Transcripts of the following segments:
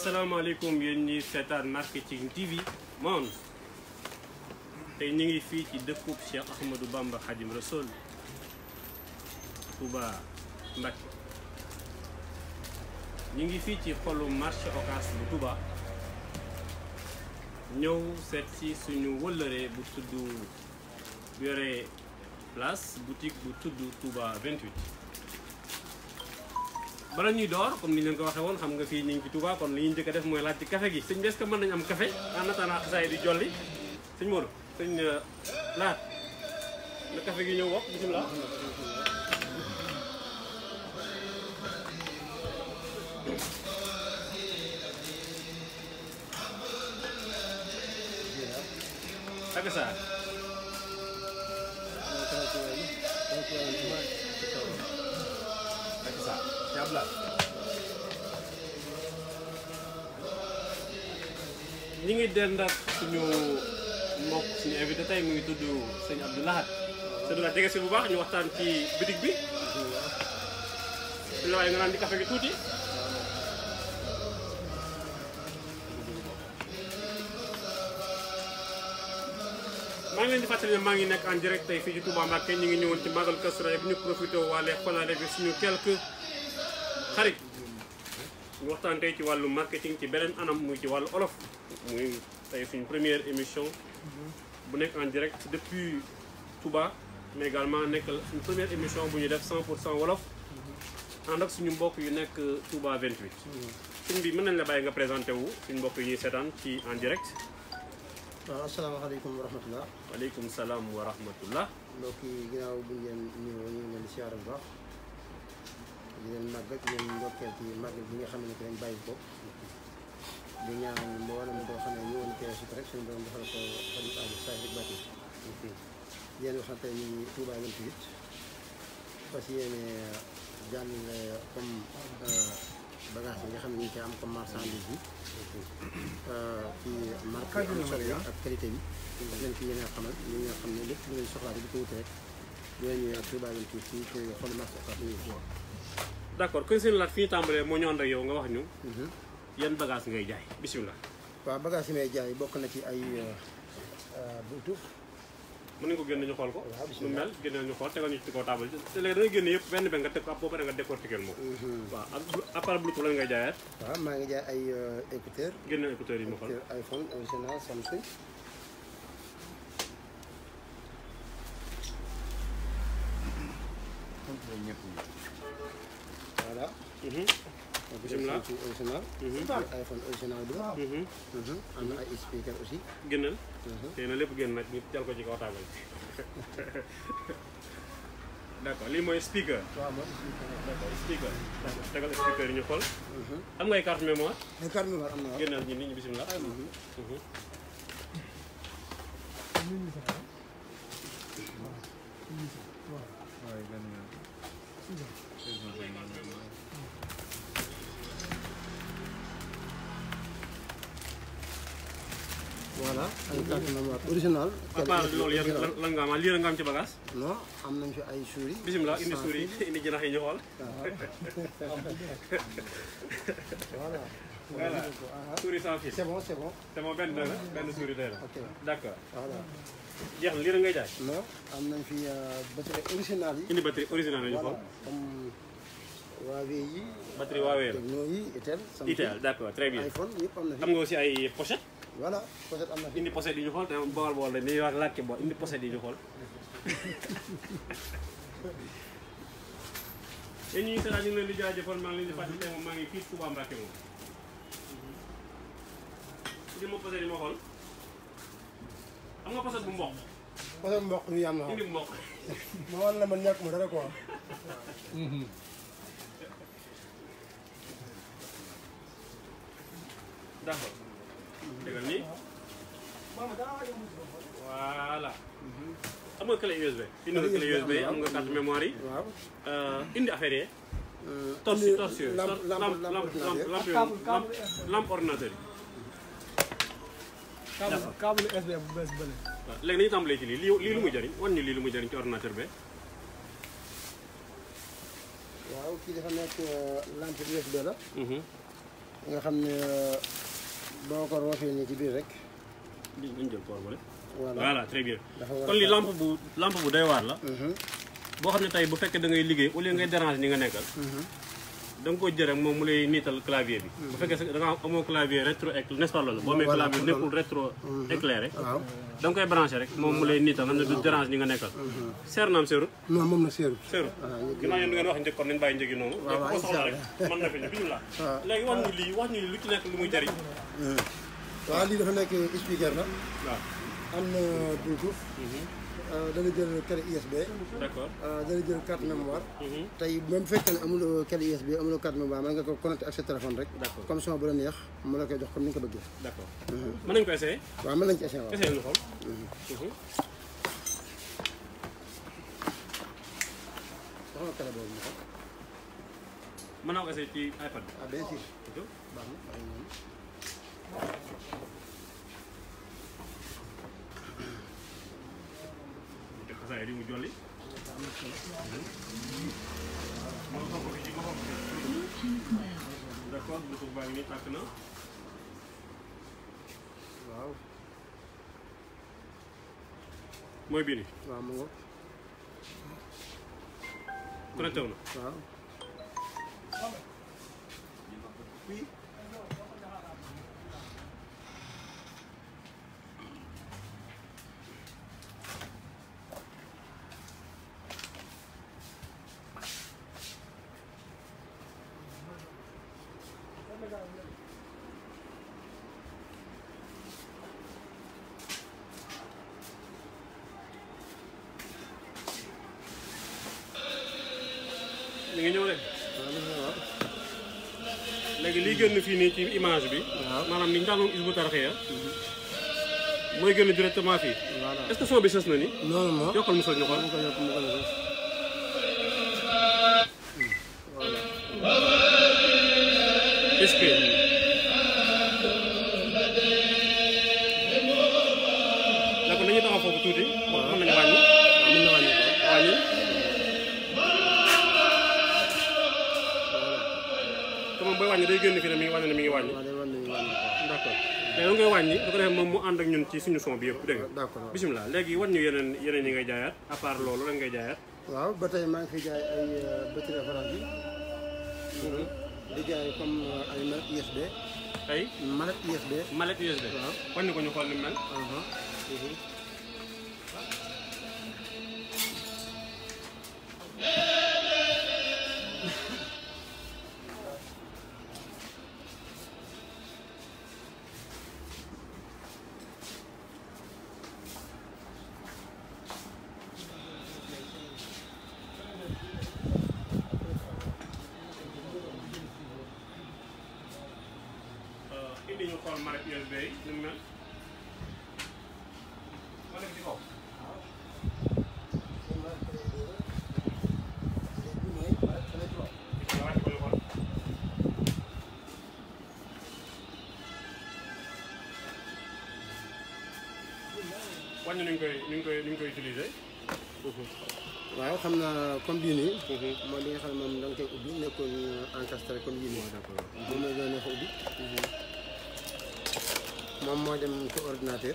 asalaamaaleykum yéen ñi seetaan marketing TV monde tey ñu ngi fii ci dëkkub Cheikh Ahmadou Bamba Khadim Rassoul Touba Mbacké ñu ngi fii ci xolu marché Ocass bu Touba ñëw seet si suñu wëllëree bu tudd bu yore place boutique bu tudd Touba 28 bala ñuy door comme ni ñu leen ko waxee woon xam nga fii ñu ngi ci Touba kon li ñu njëkk a def mooy laaj ci café gi sëñ bi est-ce que mën nañu am café en attendant xasaay di jolli sëñ Modou sëñ laat na café gi ñëw wax bisimilah ak saa ak saa yàlla ñi ngi dend ak suñu mbokk suñu invité tey mu ngi tudd sëñ Abdou Lahad sëñ Abdou Lahad jege si bu baax ñu waxtaan ci bitig bi su la waaye nga naan di café gi tuuti maa ngi leen di fàttali ne maa ngi nekk en direct tey fii ci Touba Mbacké ñu ngi ñëwoon ci Magal Kazu Rajab ñu profité waale xolaale bi suñu quelques xarit ñu waxtaan tey ci wàllu marketing ci beneen anam muy ci wàllu olof muy tey suñu première émission bu nekk en direct depuis Touba mais également nekk suñu première émission bu ñu def 100 pour cent wolof ànd ak suñu mbokk yu nekk Touba 28 suñ bi mën nañ la bàyyi nga présenté wu suñu mbokk yi ñuy seetaan ci en direct waaw asalaamaaleykum wa rahmatulah waaleykum salaam wa rahmatullah mbokk yi ginnaaw bu ngeen nuyoo ñu ngi leen di siyaare bu baax di leen màggal di leen ndokkeel ci màggal bi nga xam ne que dañ bàyyi ko di ñaan mboolem boo xam ne ñëwoon teew si ko rek suñu borom defal ko xarit Aliou Saïd rek bàtti di leen wax tey ñu ngi Touba 28 fas yéene jàll comme bagage yi nga xam ne ñu ngi ci am comme marchandise bi ci marque am solo yi ak qualité bi daf leen ci yéene xamal li nga xam ne lépp lu ngeen soxlaa di ko wuti rek ñoo ñëwee ak Touba 28 fii ci xolu marché Ocass ñu ngi d' accord kon seen laat fi ñu tàmbalee moo ñu ànd ak yow nga wax ñu yan bagage ngay jaay bisimilah waaw bagage yi may jaay bokk na ci ay buntu mën nañu ko génne ñu xool ko waaw nu bisimilah. mel génne ñu xool tegal ñu ci kaw table te léegi da ngay génne yëpp benn benn nga teg ko ab boo pare nga décortiquer moom waaw ak appareil bluetooth lan ngay jaayaat waaw maa ngi jaay ay écouteur génne écouteurs yi ma xool écouteur iPhone original Samsung voilà Mhm, écouteur Bismillah. Samsung original mhm, iPhone original bi mhm. am na ay speaker aussi génnal tey na lépp génn nag ñu jal ko ci kaw table d' accord lii mooy speaker waaw moom d' accord speaker d' accord tegal speaker yi ñu xool am ngay carte mémoire ay carte mémoire am na waaw génnal ñi nit ñi bisimilah Mhm. voilà ay carte mémoire original à part loolu yan lan lan nga am lii la nga am ci bagage non am nañ fi ay souris bisimilah indi sans souris fil. indi jinax yi ñu xool voilà voilà souris sans fil c'est bon c'est bon te moom benn la benn souris day la ok d' accord voilà jeex na lii la ngay jaay non am nañ fi batterie original yi indi batterie originale la ñu voilà xool comme Huawei yi batterie Huawei la Tecno yi Itel Samsung itel d' accord très bien iPhone yëpp am na fi am nga aussi ay pochette voilà peut-être am na fi indi pochette yi ñu xool te bool bool la ni wax laajte bool indi pochette yi ñu xool yéen ñi seetaan ñu ngi leen di jaajëfal maa ngi leen di fàttali tey moom maa ngi fii Touba Mbacké moom indi ma pochette yi ma xool am nga pochette bu mboq parce que mboq mi am na indi bu mboq ma war la man ñàkk ma dara quoi d' accord dëggal nii voilà am nga clé USB indi nga clé USB am nga carte mémoire yi waaw Euh, indi affaire yi torsi torsi yooyu lampe lampe lampe lampe lampe lampe lampe lampe ordinateur yi câble câble USB bu bees bële. waaw léegi nañu tàmbalee ci lii lii lii lu muy jëriñ wan ñu lii lu muy jëriñ ci ordinateur bi waaw kii dafa nekk lampe USB la nga xam ne boo ko roofee nii ci biir rek li ñu jël port bële voilà voilà très bien dafa war a kon li fekk- lampe bu lampe bu doy waar la Mhm, boo xam ne tey bu fekkee da ngay liggéey au lieu ngay déranger ñi nga nekkal mhm. da nga ko jël rek moom mu lay niital clavier bi bu fekkee sa da nga amoo clavier rétro éclairé n'est-ce pas loolu boo amee Voilà, clavier loolu. nekkul rétro éclairé waaw da nga koy branché rek moom mu lay niital xam ne du dérange ñi nga nekkal seer naam seerut non moom na seerut seerut waaw ñu ginnaaw yéen da ngeen wax njëkk kon nañ bàyyi njëgi noonu waaw, léegi ko soxla rek incha mën na fi ñu bisimilah waaw. léegi wax ñu lii wax ñu lu ci nekk lu muy jariñ waaw lii dafa nekk speaker la waaw am na bluetooth dana jël clé USB d'accord dana jël carte mémoire Mhm. tey même fekkee ne amuloo clé USB amuloo carte mémoire mën nga ko connecté ak sa téléphone rek D'accord. comme son bu la neex mu la koy jox comme ni nga ko bëggee d'accord mën nañu ko essayer waaw mën nañ ci essayer waaw essayer ñu xool Mhm. wax nga clé boobu mu ko mën naa ko essayer ci iPad bi ah bien sûr ok baax na baax na noonu. te xasaay di mu jolli d'accord bluetooth baa ngi nii tàkk na waaw mooy bii nii waaw mu ngo connecté wu na waaw mi ngi ñëw de waaw gis nga waaw léegi liy génn fii nii ci image bi Waaw. maanaam ni njàngum Hizbut Tarqiyyah mooy génn directement fii voilà est-ce que son bi sës na ni non non non yokkal mu sës ñu xool mu ko yokk mu ko yokk est-ce que d'accord nañu taxaw foofu tuuti mën nañu wàññi waaw mën na wàññi ko wàññi te moom booy wàññi day génn fii ne mi ngi wàññi ne mi ngi wàññi waaw day wan nañu wàññi ko d'accord léegi da ngay wàññi su ko defee moom mu ànd ak ñun ci suñu son bi yëpp dégg nga d'accord waaw. bisimilah léegi wan ñu yeneen yeneen yi ngay jaayaat à part loolu rek ngay jaayaat waaw ba tey maa ngi fi jaay ay batterie référence yi di jaay comme ay mallette USB ay mallette USB mallette USB waaw. wan ñu ko ñu xool ni mu mel aha indi ñu xool mallette USB yi ni mu mel ma nekk ci kaw nga wàcc ko ñu xool wàññi nuñ koy nuñ koy nuñ koy utiliser waaw xam naa comme bii nii mooy li nga xam ne moom da nga koy ubbi nekkul encastré comme yii nii moom mooy doon neex a ubbi moom moo dem ci ordinateur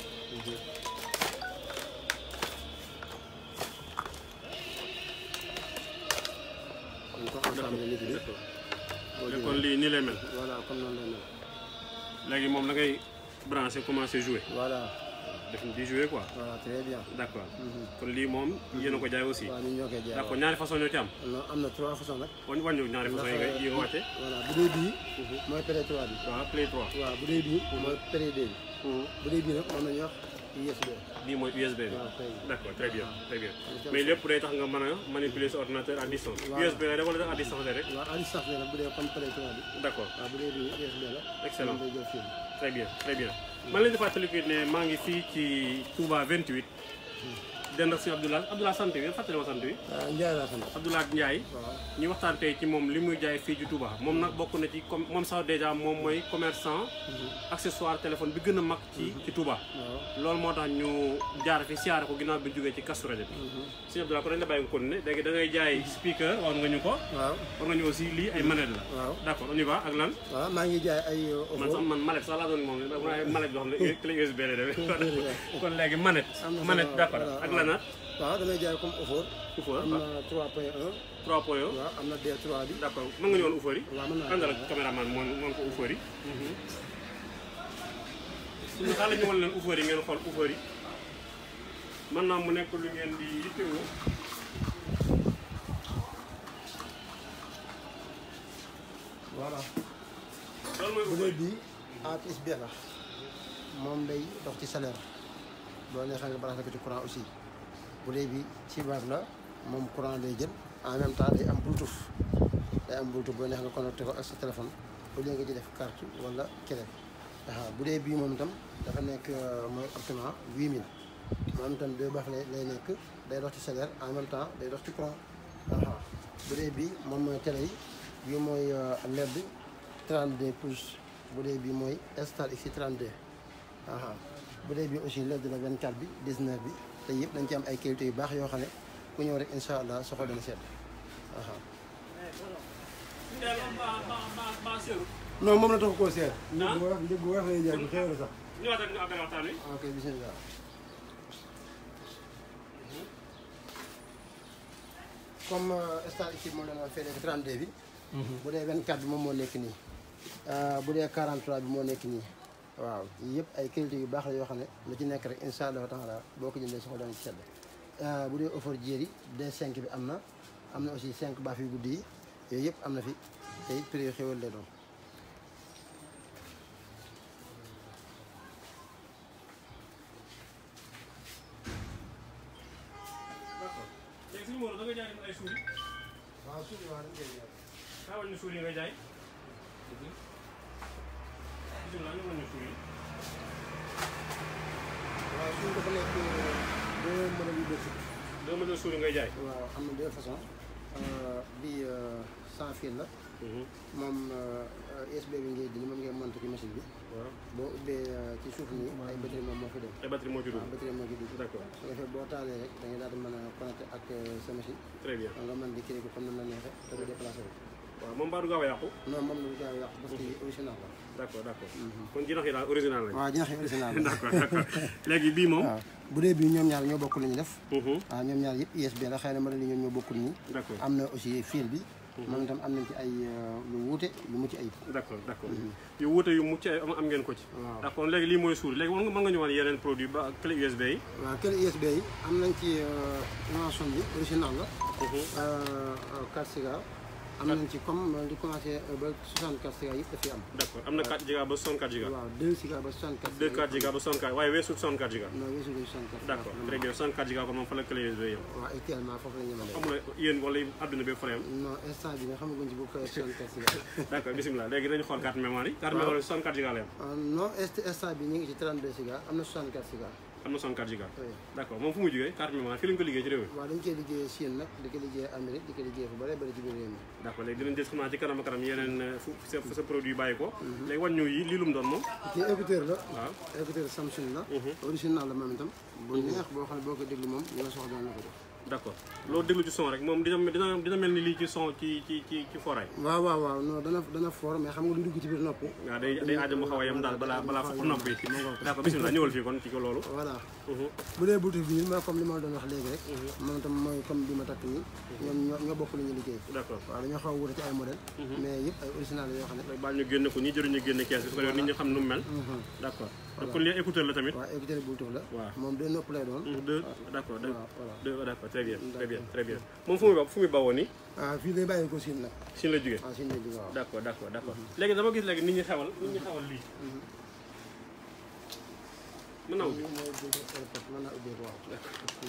dañ ko ensemble nit bi boo kon lii nii lay mel voilà comme noonu lay mel léegi moom da ngay branché commencé jouer voilà def di jouer quoi voilà très bien d'accord kon lii moom yéen a ko jaay aussi waaw ñun ñoo koy jaay d'accord ñaari façon ñoo ci am non am na trois façons nag wañ wàññu ñaari façon yi nga yi nga wàcce voilà bu dee bii mooy pré 3 bi waaw play 3 waaw bu dee bii mooy pré 2 bi bu dee bii nag moom la ñuy wax USB bii mooy USB bi waaw kay d'accord très bien très bien mais lépp day tax nga mën a manipuler sa ordinateur à distance Waaw. USB la rek wala à distance la rek waaw à distance la nag bu dee comme pré 3 bi d'accord waaw bu dee bii USB la Excellent. moom day jël film très bien très bien man leen di fàttaliku ne maa ngi fii ci Touba 28 dend ak suñu Abdoulaye Abdoulaye sant bi fàttali ma sant bi ah Ndiaye laa sant. Abdoulaye Ndiaye waaw ñu waxtaan tey ci moom li muy jaay fii ci Touba moom nag bokk na ci comme moom sax dèjà moom mooy commerçant accessoire téléphone bi gën a mag ci ci Touba waaw. loolu moo tax ñu jaar fi siyaare ko ginnaaw bi ñu jógee ci Kazu Rajab bi suñu Abdoulaye ko dañ la bàyyi nga continuer léegi da ngay jaay speaker wax nga ñu ko waaw wax nga ñu aussi lii ay manette la waaw. d'accord on y va ak lan waaw maa ngi jaay ay man sax man manette sax laa doon moom waaye manette boo xam ne clé USB la demee kon léegi manette Am na manette solo, d'accord voilà, ak voilà. lanaat waaw damay jaay comme Ofor. Ufa am na 3.1. 3 point yo waaw am na D3 bi. d'accord mën nga ñëwoon Ufari waaw mën naa àndal ak caméraman moom moom ko Ufari suñu xale ñu wan leen Ufari ngeen xool Ufari mën naa mu nekk lu ngeen di yittewoo voilà. loolu mooy bu dee Ufari bii A plus B la moom day dox ci salaire boo neexee nga branché ko ci courant aussi bu dee bi ci baab la moom courant lay jël en même temps day am bluetooth day am bluetooth boo neex nga connecté ko ak sa téléphone au lieu nga ci def carte wala clé waaw bu dee bii moom itam dafa nekk euh, mooy optement 8000 moom itam deux baax lay lay nekk day dox ci salaire en même temps day dox ci courant waaw bu dee bii moom mooy télé yi bii mooy euh, LED 32 pouces bu dee bii mooy Star X 32 aha bu dee bii aussi LED la 24 bi 19 bi te yëpp dañ ci am ay qualité yu baax yoo xam ne ku ñëw rek incha allah soxla dana sedd aha non moom la tax koo seet. njëg bu wax njëg bu wax lay jaay bu xew la sax. ñëwaat ak ñu àggale waxtaan wi ok bisimilah. comme euh, Star X moom la ñu fay nekk 32 bi. bu dee 24 bi moom moo nekk nii. Euh, bu dee 43 bi moo nekk nii. waaw yii yëpp ay qualité yu baax la yoo xam ne lu ci nekk rek incha allah taala boo ko jëndee soxla dana ci sedd. Euh, bu dee offre jéeri D5 bi am na am na aussi 5 baaf yu guddi yi yooyu yëpp am na fi te it prix yu xéwal lay doon. d'accord léegi suñu Modou da nga jaay ay suuri waaw suuf bi wax dëgg yàlla. xaaral ñu suuri yi nga jaay bisimilah ñu mën ñu suuri waaw suuf dafa nekk deux modèles yu bëri. deux modèles suuri ngay jaay waaw am na deux façons bii sans fil la moom USB bi ngay dindi moom ngay monté ci machine bi waaw boo ubbee ci suuf nii ay batterie moom moo fi dem ay batterie moo ci waaw dugg batterie moo ci dugg d'accord su ko defee boo taalee rek da ngay daal di mën a connecté ak sa machine très bien nga mën di créer ko comme ni la neexee te du déplacé wu waaw moom mbaa du gaaw a yàqu non moom la du gaaw a yàqu parce que original la d'accord d'accord kon jinax yi daal original lañ waaw jinax yi original la d'accord d'accord léegi bii moom waaw bu dee bii ñoom ñaar ñoo bokk li ñu def Mhm. waaw ñoom ñaar yëpp USB la xëy na modèle yi ñoom ñoo bokkul nii d'accord am na aussi fil bi moom itam am nañ ci ay lu wuute lu mucc ayib d'accord d'accord yu wuute yu mucc ay am am ngeen ko ci waaw d'accord léegi lii mooy suuri léegi mën nga mën nga ñu wan yeneen produit ba clé USB yi waaw kër USB yi am nañ ci invention bi original la 4 cigares am nañ ci comme di commencé ba 64 cigares yëpp dafay am d'accord am na 4 giga ba 64 giga waaw 2 cigares ba 64 2 4 giga ba 64 waaye weesu 64 giga non weesu ko 64 d'accord très bien 64 giga kon moom fa la clé USB yow waaw actuellement foofu la ñu mën amul yéen wala adduna bi fa yam non instant bi nga xamaguñ ci bu ko 64 cigares d'accord bismillah léegi dañu xool carte mémoire yi carte Waaw. mémoire yi 64 giga la yam non est instant bi ñu ngi ci 32 cigares am na 64 cigares am na 64 giga oui d'accord moom fu mu jógee carte mémoire fii lañu ko liggéey ci réew mi waaw dañ koy liggéeyee Chine nag di ko liggéeyee Amérique di ko liggéeyee fu bare bare ci biir réew mi d'accord léegi dinañ des xam naa ci kanam a kanam yeneen euh, fu sa sa produit bàyyi ko léegi wan ñu yi lii lu mu doon moom kii écouteur la waaw écouteur Samsung la Mhm. original la moom itam bu neex boo xam ne boo ko déglu moom li nga soxla daan la ko def d'accord loolu déglu ci son rek moom dina dina dina mel ni lii ci son ci ci ci ci foray waaw waaw waaw non dana dana fort mais xam nga lu dugg ci biir nopp waaw day day aajo mu xaw a yem daal balaa balaa foofu nopp yi d'accord bismillah ñëwal fii kon ci ko loolu voilà Mhm. bu dee boutique bi mooy comme li ma la doon wax léegi rek moom itam mooy comme bi ma takk nii ñoom ñoo ñoo bokk lu ñu liggéey d'accord waaw dañoo xaw a wute ci ay modèle mais yëpp ay original la yoo xam ne léegi baal ñu génne ko ñi jëruñu génne kees bi su ko defee nit ñi xam nu mu mel d'accord donc kon lii écouteur la tamit waaw écouteur bluetooth la waaw moom deux nopp lay doon Mhm, deux d'accord deux waaw voilà deux d'accord très bien très bien très bien moom fu muy ba fu muy bawoo nii waaw fii lay bàyyi ko Chine nag Chine la jógee waaw Chine lay jóge waaw d'accord d'accord d'accord léegi dama gis léegi nit ñi xewal nit ñi xewal lii mën naa ubbi lii mooy bluetooth airport mën naa ubbeeku waaw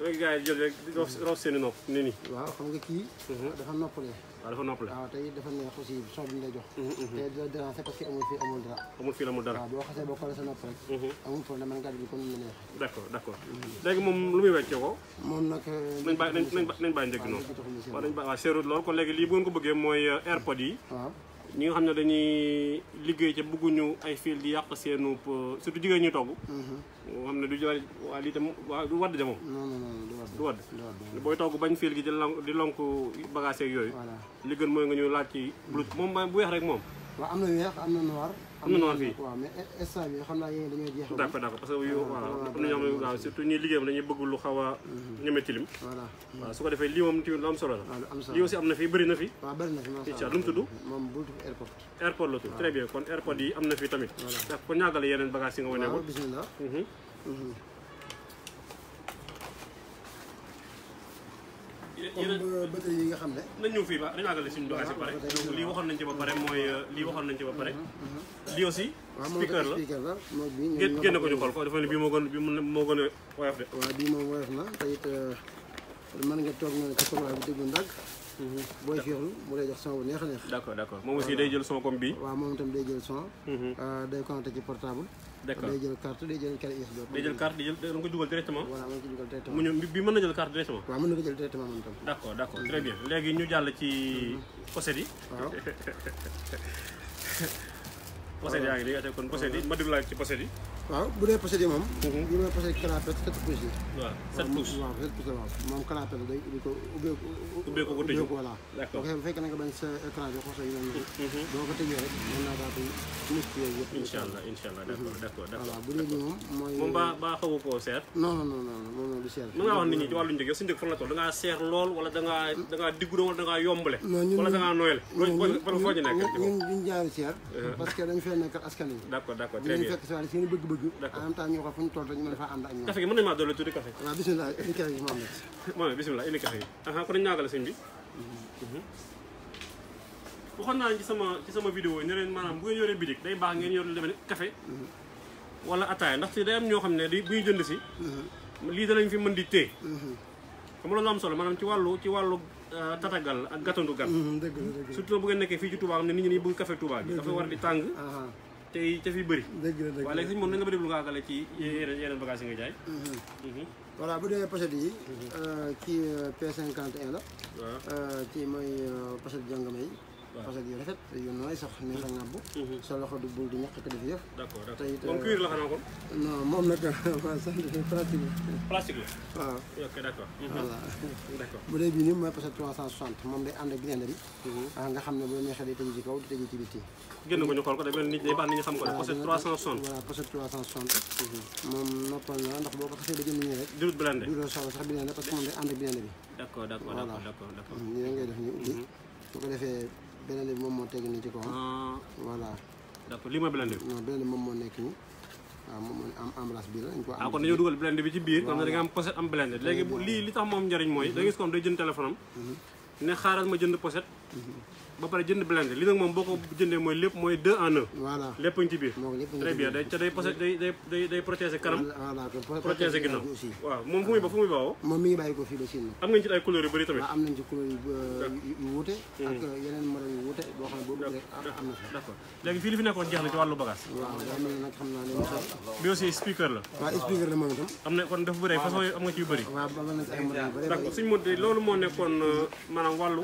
rek gars yi jël rek di rof rof seen i nopp ni nii waaw xam nga kii dafa noppalee waaw dafa noppale waaw tey dafa neex aussi son bi ñu lay jox te dina déranger parce que amul fii amul dara amul fii la mu dara waaw boo xasee boo xoolee sa nopp rek amul problème man gàddu bi comme ni mu neex d' accord d' accord léegi moom lu muy weccee ko moom nag nañ bàyyi nañ nañ nañ bàyyi njëg noonu waaw nañ bàyyi waaw seerut lool kon léegi lii bu ngeen ko bëggee mooy airpod yi waaw ñi nga xam ne dañuy liggéey ca bëgguñu ay fil di yàq seenu surtout jigéen ñi togg moo xam ne du jël waa lii tam waa du wadd de moom non non non du wadd du wadd du wadd booy togg bañ fil gi di lonk di lonk bagage yeeg yooyu voilà li gën mooy nga ñu laaj ci blut moom ba bu weex rek moom waaw am na weex am na noir Am na noir fii. waaw mais instant bi xam naa yéen dañoo jeexal d' accord d' accord parce que yu waaw am na ñoo xam ne waaw surtout ñuy liggéeyam dañuy bëgg lu xaw a ñeme tilim voilà waaw su ko defee lii moom tamit lu am solo la waaw lu am solo lii aussi am na fi bëri na fi waaw bëri na fi macha incha allah allah lu mu tudd moom Bluetooth airport airpod la tudd très bien kon airpod yi am na fi tamit ndax ko ñaagale yeneen bagage yi nga wane waaw ko bismillah comme batterie yi nga xam ne nañ ñëw fii ba dañu àggale suñu bagage yi pare donc lii waxoon nañ ci ba pare mooy lii waxoon nañ ci ba pare lii aussi waaw moom speaker la speaker la moom bi ñoom génn ñoo génne ko ñu xool ko dafa ne bii moo gën bii moo gën a woyof de waaw bii moom woyof na te it mën nga toog noonu ci couloir bi déglu ndàgg booy féexlu mu lay jox son bu neex a neex d' accord d' accord moom aussi day jël son comme bii waaw moom itam day jël son day connecté ci portable d' accord day jël carte day jël carte USB day jël carte di jël da nga koy dugal directement voilà mën nga ci dugal directement mu ñëw bi mën na jël carte directement waaw mën na ko jël directement moom itam d' accord d' accord très bien léegi ñu jàll ci pochette yi waaw pochette yaa ngi nii ate kon pochette yi ma déglu laaj ci pochette yi waaw bu dee pochette yi moom bii mooy pochette canapé sept pouces yi waaw 7 pouces waaw sept pouces la waaw moom canapé la day ubbi ko ubbeeku ubbeeku ko tëju voilà D'accord. bu fekkee na nga bañ sa écran bi xoso yu mel noonu boo ko tëjee rek mën naa daal di mus yooyu yëpp incha allah incha allah d' accord d' accord d' voilà accord bu dee bii moom mooy moom ba ba xawu koo seer non non non non moom moom du cher mën ngaa wax nit ñi ci wàllu njëg yow sa njëg fan la toll da ngaa seer lool wala da ngaa da ngaa diggu doon wala da ngaa yombale Non, ñun- wala da ngaa nooyale loolu foo foo ñu nekk ñun ñun duñ jaaru cher parce que dañ fee nekk askan wi d' accord d' accord très dinañ bien fekk si wàllu seen i bëgg-bëgg D'accord. en même temps ñu wax fu ñu toll rek ñu mën faa ànd ak ñoom café gi mën nañu maa dolli tuuti café waaw bisimilah indi kere gi moom rek moom bisimilah indi café gi aha kon dañu ñaagale sëñ bi waxoon naa ci sama ci sama vidéo yi ne leen maanaam bu ngeen yoree bitik day baax ngeen yor lu demee ne café wala ataaya ndaxte day am ñoo xam ne di bu ñu jënd si lii danañ fi mën di téye xam nga loolu am solo maanaam ci wàllu ci wàllu euh, tatagal ak gàttandu gan dëgg la dëgg surtout bu ngeen nekkee fii ci Touba xam ne nit ñi dañuy bëgg café Touba bi dafa war di tàng la ah tey ca fi bëri dëgg la dëgg waaye léegi sëñ moom na nga ba déglu nga àggale ci yeneen yeneen bagage yi nga jaay Mhm. voilà bu dee pochette yi kii P51 la waaw kii mooy pochette jongama yi pochette yu rafet yu nooy sax neex a ŋàbb sa loxo du bul di ñàkk ko def yëf d' accord d' Tey accord it, moom cuir la xanaa kon non moom nag waa sant pratique plastique la waaw ok d' accord voilà d' accord bu dee bii nii mooy pochette 360 moom day ànd ak blender bi ah nga xam ne bu la neexee day tëju ci kaw di tëju ci biti génn ko ñu xool ko day mel ni day baax nit ñi xam ko de pochette 360 voilà pochette 360 moom noppal na ndax boo ko xasee ba jënd nii rek dirut blende du doo soxla sax blender parce que moom day ànd ak blender bi d' accord d' accord d' accord d' accord d' accord nii rek ngay def nii ubbi su ko defee blender bi moom moo teg nii ci kawam ah voilà d' accord lii mooy blende bi non blender moom moo nekk nii waaw moom moo am emballage bi la dañ ko ah am kon dañoo dugal blende bi ci biir comme ne da nga am pochette am blende léegi bu lii li tax moom njariñ mooy da nga gis comme day jënd téléphone am ne xaaral ma jënd pochette ba pare jënd blende li nag moom boo ko jëndee mooy lépp mooy deux en un voilà lépp a ngi ci biir moo ko lépp très bien day te day pochette day day day day protéger kanam voilà ko protéger ginnaaw bi aussi waaw moom fu muy ba fu muy bawoo moom mi ngi bàyyi ko fii ba Chine nag am ngeen ci ay couleurs yu bëri tamit waaw am nañ ci couleur yu yu yu wuute ak yeneen modèle yu wuute boo xam ne boobu rek am am na fi d' accord léegi fii li fi nekkoon jeex na ci wàllu bagage waaw daa mel ne nag xam naa ne mu sax bi aussi speaker la waaw expliquer la moom itam am na kon dafa bëri ay façon am nga ci yu bëri waaw ba nañ ci ay modèle yu bëri d' accord suñu mot loolu moo nekkoon euh, maanaam wàllu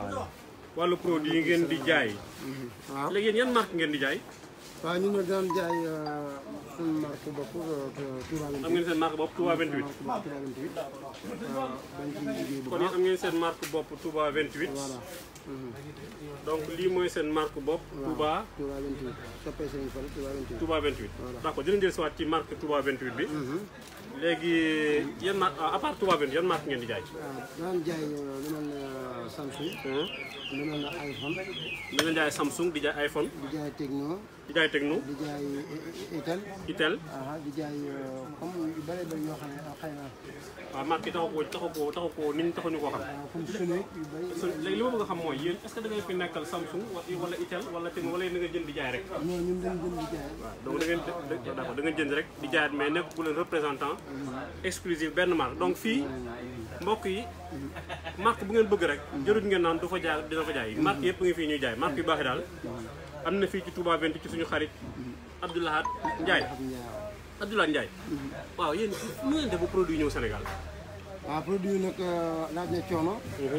wàllu produit yi ngeen di jaay waaw léegi yéen yan marque ngeen di jaay waaw ñun nag daan jaay suñu marque bopp Touba am 28 ngeen seen marque bopp Touba 28 marque bopp Touba 28 waaw dañ ciy liggéey bu kon baax yéen am ngeen seen marque bopp Touba 28 voilà donc lii mooy seen marque bopp Touba Touba 28 soppee Serigne Fall Touba 28 Touba 28 d' accord dinañ jël si waat ci marque Touba 28 bi léegi yan marque à part Touba 28 yan marque ngeen di jaay waaw daan jaay lu mel ne Samsung lu mel ne iPhone da ngeen jaay Samsung di jaay iPhone di jaay Tecno di jaay Tecno di jaay Itel Itel aha di jaay comme yu bëri bëri yoo xam ne xëy na waaw marque yi taxu koo taxu koo taxu koo nit ñi taxuñu koo xam waaw comme Sony yu bëri so léegi li ma bëgg a xam mooy yéen est ce que da ngeen fi nekkal Samsung wa- wala Itel wala Tecno wala yéen da nga jënd di jaay rek ñoo ñun dañ jënd di jaay donc da ngeen d' accord da ngeen jënd rek di jaayaat mais nekk bu leen représentant exclusif benn marque donc fii mbokk yi marque bu ngeen bëgg rek jërut ngeen naan du fa jaay dina fa jaay marque yëpp ngi fii ñuy jaay marque yu baax yi daal am na fii ci Touba 28 ci suñu xarit Abdoulahat Ndiaye xam nga Abdoulahat Ndiaye waaw yéen nu ngeen def ba produit ñëw Sénégal waaw produit yi nag laaj na coono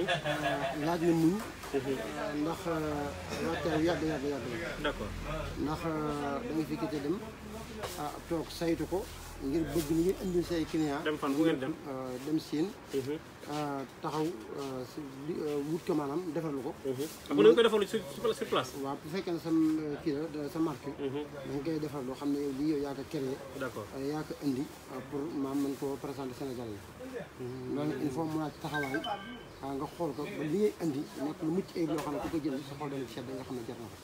laaj na muñ ndax waxtaan yàgg yàgg yàgg la d' accord ndax da nga fi kite dem ah toog saytu ko ngir bëgg li ngeen indil say client dem fan fu ngeen dem dem siin taxaw si li- wut ko maanaam defarlu ko xam nga da nga koy defalu sur sur place waaw bu fekkee ne sa kii la sa marque da nga koy defar loo xam ne yow lii yow yaa ko créé d' accord yaa ko indi pour maam mën koo présenter Sénégal yi loolu il faut mu laaj taxawaay ah nga xool ko ba li ngay indi nekk lu mucc ayib loo xam ne ku ko jënd sa xol dana ci sedd nga xam ne jar na ko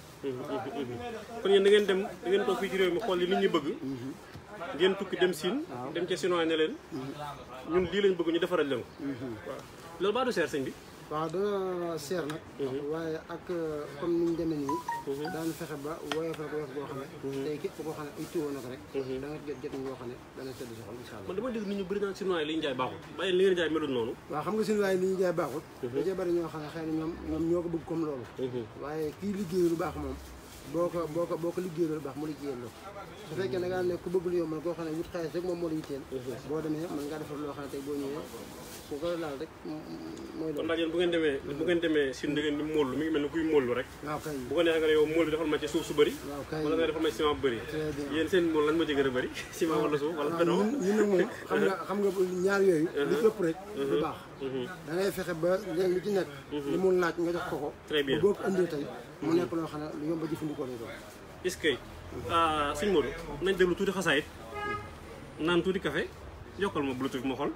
kon yéen da ngeen dem da ngeen toog fii ci réew mi xool li nit ñi bëgg ngeen tukki dem Siin dem ca Sinoa ne leen ñun lii lañ bëgg ñu defaral leen ko waaw loolu baa du seer sëñ bi waaw dana seer nag waaye ak comme ni ñu demee nii daan fexe ba woyofal ko woyof boo xam ne tey képp koo xam ne ay tuwoo na ko rek da nga jot jot yoo xam ne dana sedd sa xol incha allah man dama dégg nit ñu bëri naan Sinoa yi li ñu jaay baaxul bàyyi li ngeen jaay melul noonu waaw xam nga suñu waaye li ñu jaay baaxut da cee bari ñoo xam ne xëy na ñoom ñoom ñoo ko bëgg comme loolu waaye kii liggéey lu baax moom boo ko boo ko boo ko liggéey lu baax mu liggéeyal la su fekkee da ngaa ne ku bëgg lu yombal koo xam ne wut xaalis rek moom moo la yitteel boo demee mën ngaa defar loo xam ne tey boo ñëwee ku ko laal rek mooy kon loolu daal yéen bu ngeen demee bu ngeen demee Siin da ngeen di móollu mi ngi mel ni kuy móollu rek waaw kay bu ko neexee nga ne yow móol bi defal ma ci suuf su bëri waaw kay wala nga defal ma ci ciment bu bëri très bien yéen seen móol lan moo ci gën a bëri ciment wala suuf wala waaw béton ñun ñun nag moom xam nga xam nga ñaar yooyu li ëpp rek du baax da ngay fexe ba leen lu ci nekk li mu laaj nga jox ko ko Très bien. ba boo ko indee tey mu nekk loo xam ne lu yomb a jëfandikoo lay doon est-ce que sëñ Modou nañ déglu tuuti xasaayit naan tuuti café yokkal ma bluetooth ma xool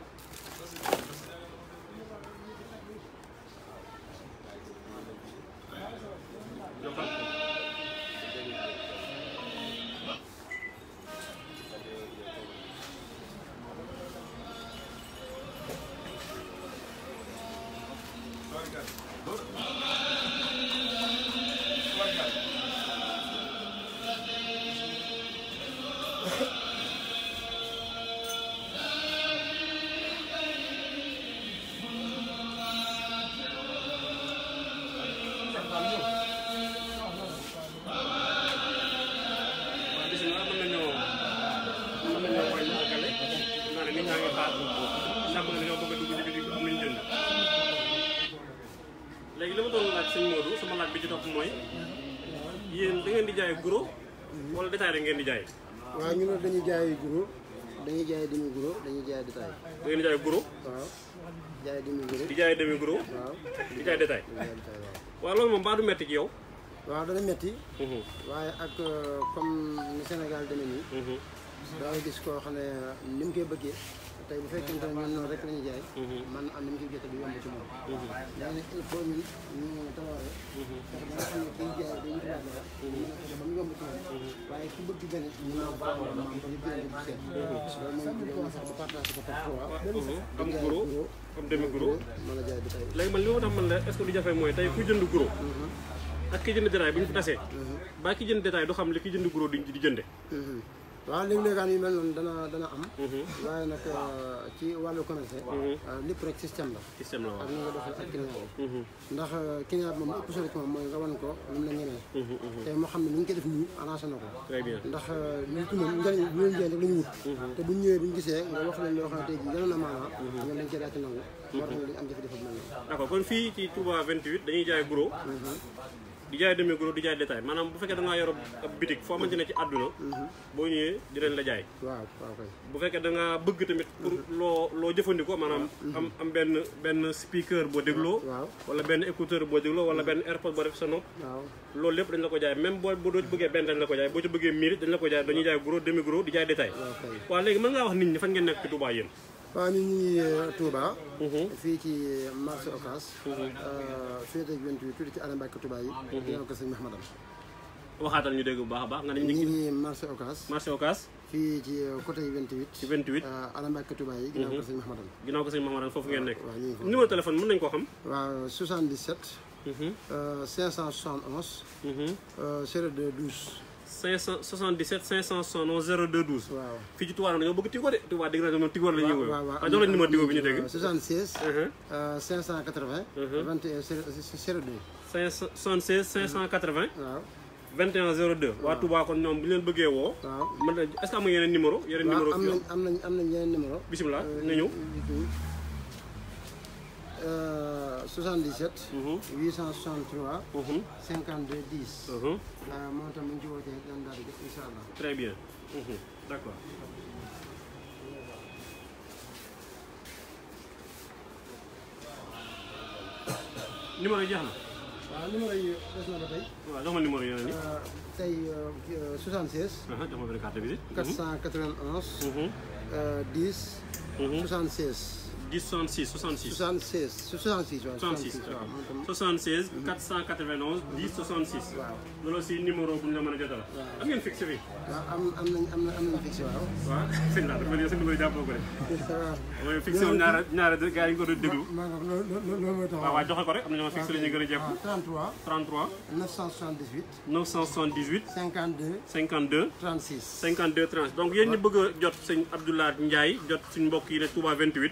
yokkal waaw bisimilah mën nañoo mën nañoo wàññi àggale naa ne nit ñaa ngi xaar ndax mën nañoo bëgg a dugg ci biir am nañu jënd léegi li ma doon laaj sëñ Modou sama laaj bi ci topp mooy yéen da ngeen di jaay gros wala détail da ngeen di jaay waaw ñu ne dañuy jaay guro dañuy jaay demi guro dañuy jaay détail da ngeen di jaay gros waaw jaay demi guro di jaay demi gros waaw di jaay détail dañuy jaay détail waaw waaw loolu moom baa du metti ci yow waaw dana metti waaye ak euh, comme ni Sénégal demee nii da ngay gis koo xam ne ni mu koy bëggee tey bu fekkente ne ñun noonu rek la ñuy jaay man am ni mu ciy jotee du yomb ci moom léegi nag il faut ñun ñu tawaare fexe ba nga xam ne kiy jaay day wutiwaat dara mën a fexe ba mu yomb ci moom waaye ku bëgg benn ñu naan ko maam ba ñu jënd bu seet loolu moom ñu doon fexe ba partage ko par trois am gros am demi gros mën a jaay détail léegi man li ma tax man la est-ce que lu jafe mooy tey ku jënd gros ak ki jënd détail bu ñu fi tasee ba ki jënd détail du xam li ki jënd gros di di jënde waaw léegi-léegaan yu mel noonu dana dana am waaye nag euh, ci wàllu commerce euh, lépp rek système la système la ak waaw ni nga doxal ak client bi ndax client bi moom ëpp solo ci moom mooy nga wan ko lu mu la ñemee te moo xam ne ni ñu koy def nii arrangé na ko très bien ndax nit ki moom njëriñ bu leen njëriñ rek la ñu wut te bu ñu ñëwee bu ñu gisee nga wax leen loo xam ne tey jii gënoon na maanaa ñoom dañ koy daal ci nangu moo tax dañu am jafe-jafe bu mel noonu d'accord kon fii ci Touba 28 dañuy jaay gros di jaay demi gros di jaay détail maanaam bu fekkee da ngaa yor ab bitik foo xamante ne ci àdduna boo ñëwee dinañ la jaay waaw waaw kay bu fekkee da ngaa bëgg tamit pour loo loo jëfandikoo maanaam am am benn benn speaker boo dégloo waaw wala benn écouteur boo dégloo wala benn airpod boo def sa nopp waaw loolu lépp dañ la ko jaay même boo boo doo ci bëggee benn dañ la ko jaay boo ci bëggee mille dañ la ko jaay dañuy jaay gros demi gros di jaay détail waaw kay waaw léegi mën ngaa wax nit ñi fan ngeen nekk ci Touba yéen waaw ñu ngi Touba fii ci marché Ocass fii ak 28 tuuti ci Alé Mbacke Touba yi ginnaaw ko sëñ Mahmadam waxaatal ñu dégg bu baax a baax nga ne ñu ñu ngi ngi marché Ocass marché Ocass fii ci côté 28 ci 28 ala Mbàkke Touba yi ginnaaw ko sëñ Mahamadan ginnaaw ko sëñ Mahamadan foofu ngeen nekk waaw ñu ngi foofu numéro téléphone mën nañu koo xam waaw 77 Mhm, euh, 571 mhm. euh, 02 12 577 571 02 12 waaw fii ci Touba nag dañoo bëgg Tigo de Touba dégg naa ne moom Tigo la ñuy waaw woo waaw waaw waaw jox leen numéro Tigo bi ñu dégg 76 Mhm. euh, 580 Mhm. 21 02 576 580 waaw 21 02 waa Touba kon ñoom bu ñu leen bëggee woo waaw mën na est-ce que am nga yeneen numéro yeneen numéro waaw am nañ am nañ am nañ yeneen numéro bisimilah na ñëw Euh, 77 Mhm, 863 mhm, 52 10 mhm. waaw moom tam bu ñu ci wootee dañ daal di jot incha allah très bien Mhm, d'accord numéro yi jeex na waaw numéro yi des na ba tey waaw jox ma numéro yeneen yi Euh, tey euh, 76 aha jox ma benn carte de visite 491 Mhm, euh, 10 mhm. 76 10 66 66 76 66 waaw 66 waaw moom tam 76 491 10 66 waaw loolu aussi numéro bu ñu la mën a jotal am ngeen fixe fii waaw am am nañ am na am nañ fixe waaw waaw sëñ laa dafa mel ni sa numéro jàppoo ko de waaw mooy fixe woon ñaara ñaara gars yi ñu ko doon déglu maa ngi loolu loolu mooy tax waaw waaw joxe ko rek am na ñoo fixe la ñuy gën a jekku 33 33 978 978 52 52 36 52 30 donc yéen ñi bëgg a jot sëñ Abdoulaye Ndiaye jot suñ mbokk yi ne Touba 28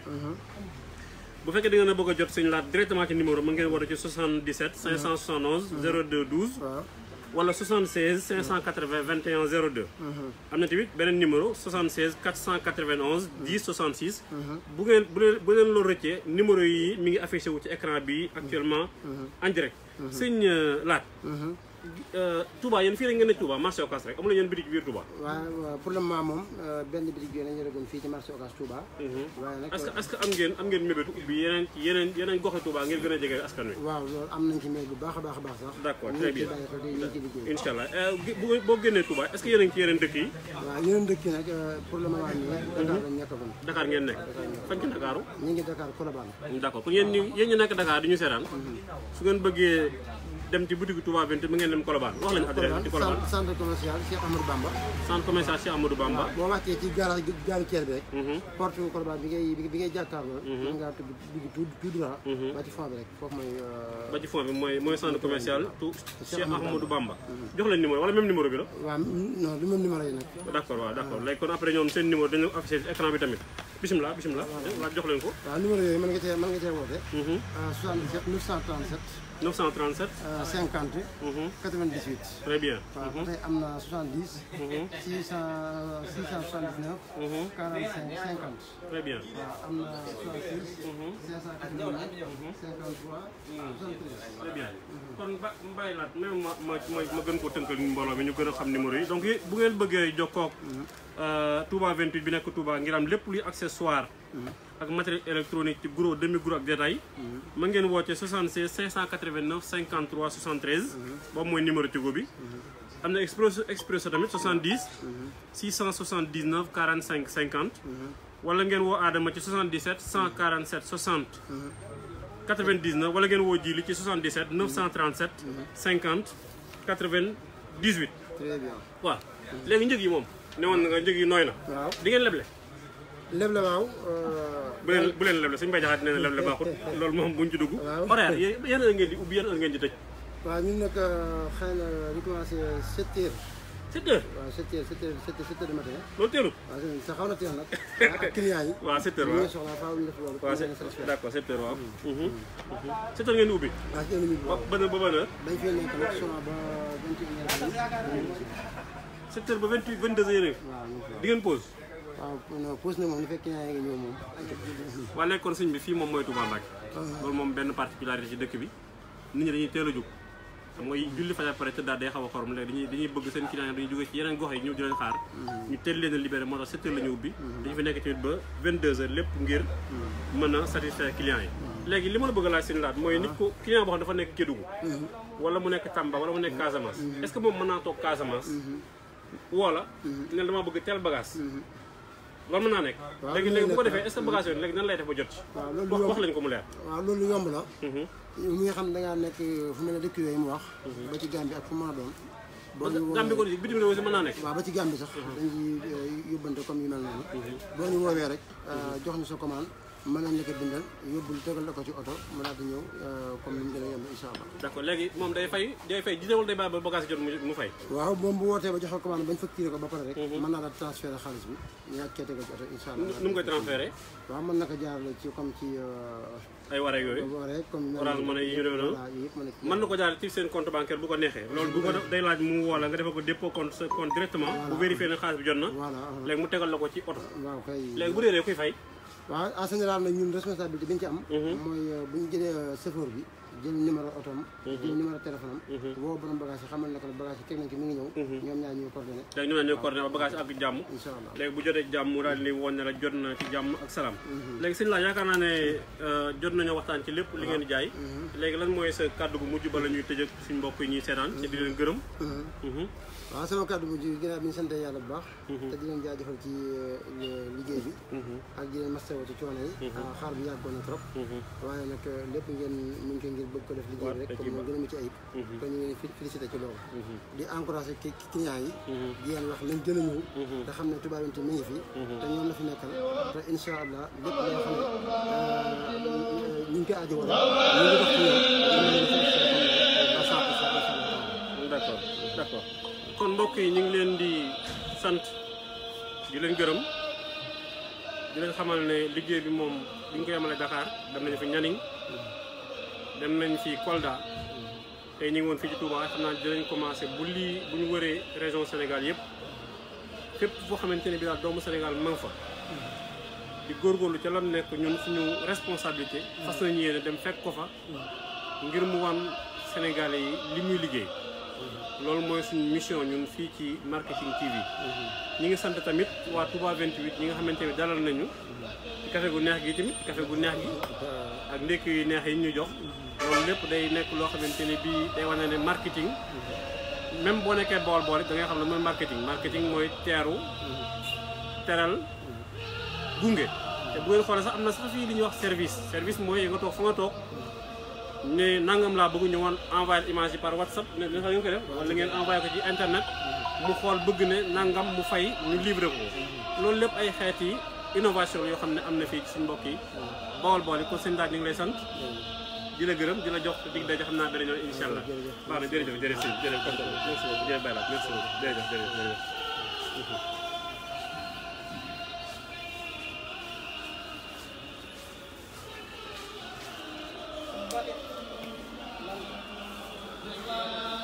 bu fekkee da ngeen a bëgg a jot sëñ Laat directement ci numéro mën ngeen woote ci 77 571 02 12 waaw wala 76 580 21 02 am na tamit beneen numéro 76 491 10 66 bu ngeen bu leen bu leen loolu rëccee numéro yi mi ngi affiché wu ci écran bi actuellement en direct sëñ euh, Laat euh, Touba yéen fii rek ngeen ne Touba marché Ocass rek amul yéen bitig biir Touba waaw waaw pour le moment moom euh, benn bitig bi lañ yoroon fii ci marché Ocass Touba waaye nag est-ce que est-ce que am ngeen am ngeen mébétu ubbi yeneen yeneen yeneen goxi Touba ngeen gën a jege askan wi waaw loolu am nañ ci mail bu baax a baax a baax sax D'accord, ñu très ngi ciy bien. bàyyi xel te ñu ngi ciy liggéey incha allah Euh, gi- bu boo génnee Touba est-ce que yéen a ngi ci yeneen dëkk yi waaw yeneen dëkk yi nag euh, pour le moment nii Dakar lañ nekkagoon Dakar ngeen nekk fañ ci Dakaru ñu ngi Dakar Colobane d'accord kon yéen ñi yéen ñi nekk Dakar di ñu seetaan su ngeen bëggee dem ci boutique Touba 28 mu ngeen dem Colobane wax lañu adresse ci Colobane centre centre commercial Cheikh Amadou Bamba centre commercial Cheikh Amadou Bamba boo wàccee ci garage gaaru Thiès bi rek Mhm. porte Colobane bi ngay bi ngay jàkkaarloo mën ngaa tudd dugg tout tout droit ba ci fond bi rek foofu mooy euh, ba ci fond bi mooy mooy centre commercial tout Cheikh Ahmadou Bamba jox leen numéro wala même numéro bi la waaw non du même numéro yi nag d'accord waaw d'accord léegi kon après ñoom seen numéro dañu affiché ci écran bi tamit bismillah bismillah laaj jox leen ko waaw numéro yooyu mën nga cee mën nga cee woote Mhm. ah 77 937 937 euh, 50 Mhm. 98 très bien waaw ba tey am na 70 Mhm. 600 679 Mhm. 45 50 très bien waaw am na 66 589 53 73 très bien kon ba bàyyi laat même ma ma ma ma gën koo tënkal mbooloo mi ñu gën a xam numéro yi donc yi bu ngeen bëggee jokkoo ak Touba 28 bi nekk Touba ngir am lépp luy accessoire ak matériel électronique ci gros demi gros ak détail mën ngeen woote 76 589 53 73 boobu mooy numéro Tigo bi am na expresso expresso tamit 70 679 45 50 wala ngeen woo Adama ci 77 147 60 99 wala ngeen woo Jili ci 77 937 50 98 très bien waaw léegi njëg yi moom ne woon nga njëg yi nooy na waaw di ngeen leble lépp la waaw bu leen bu leen leble suñu mbay jaxaat nee na leble baaxut loolu moom buñ ci dugg Waaw. horaire yéen yéen heure ngeen di ubbi yéen heure ngeen di tëj waaw ñun nag xëy na di commencé 7 heures 7 heures waaw 7 heures 7 heures 7 heures de matin loolu teelut waaw sa xaw na teel nag ak client yi waaw 7 heures ñu waaw ngi soxla faaw ñu def loolu waaw pour c'est ñu satisfaire d'accord 7 heures waaw 7 heures ngeen di ubbi waaw si ennemi bi ba waaw ban heure ba ban heure dañ fee nekk nag souvent ba 21 heures 7 heures ba 28 22 heures waaw ñu ngi fi di ngeen pause waaw non pause na moom li fekk client yi nga ñëw moom waa léegi kon sëñ bi fii moom mooy Touba Mbacké loolu moom benn particularité ci dëkk bi nit ñi dañuy teel a jóg xam nga julli fajar pare tëddaat day xaw a xorom léegi dañuy dañuy bëgg seen client yi dañuy jógee ci yeneen gox yi ñëw di leen xaar ñu teel leen a libéré moo tax 7 heures la ñu ubbi dañu fi nekk tamit ba 22 heures lépp ngir mën a satisfaire client yi léegi li ma la bëgg a laaj seen laat mooy nit ko client boo xam dafa nekk Kédougou wala mu nekk Tamba wala mu nekk Casamance est-ce que moom mën naa toog Casamance woo la ne dama bëgg tel bagage loolu mën naa nekk Waaw, léegi mën na léegi bu ko nekk. defee est-ce que bagage yooyu léegi nan lay def ba jot ci waaw loolu wax yomb wax lañ ko mu leer waaw loolu yomb la Mhm. yow mi nga xam ne da ngaa nekk fu mel ne dëkk yooyu mu wax ba ci Gambie ak fu mën a doon boo ñu Gambie ko woowee di bitim réew aussi mën naa nekk waaw ba ci Gambie sax dañuy yóbbante comme yu mel noonu boo ñu woowee rek jox ñu sa commande mën nañ la ko bindal yóbbul tegal la ko ci oto mu daal di ñëw comme ni mu gën a yomb incha allah d'accord léegi moom day fay day fay gisee wala day bàyyi ba bagage jot mu mu fay waaw moom bu wootee ba joxe commande bañ facturé ko ba pare rek mën naa la transféré xaalis bi ñu ñaat kee tegal ci oto incha allah nu mu koy transféré waaw mën na ko jaarale ci comme ci ay waree yooyu waree comme Orange Money yi ñu demee noonu voilà yëpp mën na mën na ko jaar ci seen compte bancaire bu ko neexee loolu bu ko def day laaj mu woo la nga defal ko dépôt compte sa compte directement bu vérifier ne xaalis bi jot na voilà léegi mu tegal la ko ci oto waaw kay léegi bu réeree kuy fay waaw en général nag ñun responsabilité bi ñu ci am mooy bu ñu jëlee chauffeur bi jël numéro otoom jël numéro téléphone am woo borom bagage yi xamal ne ko ne bagage yi teg nañ ko mi ngi ñëw ñoom ñaar ñuy coordonné léegi ñu ne ñoo coordonné ba bagage ak jàmm incha allah léegi bu jotee jàmm mu daal di woon ne la jot na ci jàmm ak salaam léegi sëñ la yaakaar naa ne jot nañoo waxtaan ci lépp li ngeen di jaay léegi lan mooy sa kàddu gu mujj bala ñuy tëjëk suñ mbokk yi ñuy seetaan ci di leen gërëm waaw sama kàddu bu ji ginnaaw bi ñu sant yàlla bu baax te di leen jaajëfal ci liggéey bi ak di leen mastawo ci coono yi xaar bi yàggoon na trop waaye nag lépp ngeen mu ngi koy ngir bëgg ko def liggéey bi rek comme moo gën a mu ci ayib kon ñu ngi leen félicité ci loolu di encouragé ki clients yi di leen wax nañ gën a ñëw te xam ne Touba Bintou mi ngi fi te ñoom la fi nekkal te incha allah lépp loo xam ne ñu ngi koy aajo wala ñu ngi dox ci ñoom d'accord d'accord kon mbokk yi ñu ngi leen di sant di leen gërëm di leen xamal ne liggéey bi moom duñ ko yemale Dakar dem nañu fi Nianing dem nañ fi Kolda tey ñu ngi woon fii ci Touba xam naa dinañ commencé bu lii bu ñu wëree région Sénégal yëpp fépp foo xamante ne bi daal doomu Sénégal ma nga fa di góorgóorlu ca lan nekk ñun suñu responsabilité fas nañu yéene dem fekk ko fa ngir mu wan Sénégalais yi li muy liggéey loolu mooy suñu mission ñun fii ci marketing TV ñi ngi sant tamit waa Touba 28 ñi nga xamante ni dalal nañu ci café gu neex gi tamit café gu neex gi ak ndékki yu neex yi ñu jox loolu lépp day nekk loo xamante ne bii day wane ne marketing même boo nekkee bool bool da ngay xam ne mooy marketing marketing mooy teeru teral gunge te bu ngeen xoolee sax am na sax fii li ñuy wax service service mooy nga toog fa nga toog ne nangam laa bëgg ñu woon envoyé image yi par whatsapp ne ne sax ngeen ko def wala ngeen envoyé ko ci internet mu xool bëgg ne nangam mu fay ñu livré ko loolu lépp ay xeet yi innovation yoo xam ne am na fii ci suñu mbokk yi bawol bool yi kon seen daaj ñu ngi lay sant di la gërëm di la jox dig daje xam naa beneen yoon incha allah baax na jërëjëf jërëjëf si jërëjëf kontaan merci beaucoup jërëjëf Bayla merci beaucoup jërëjëf jërëjëf jërëjëf Thank you.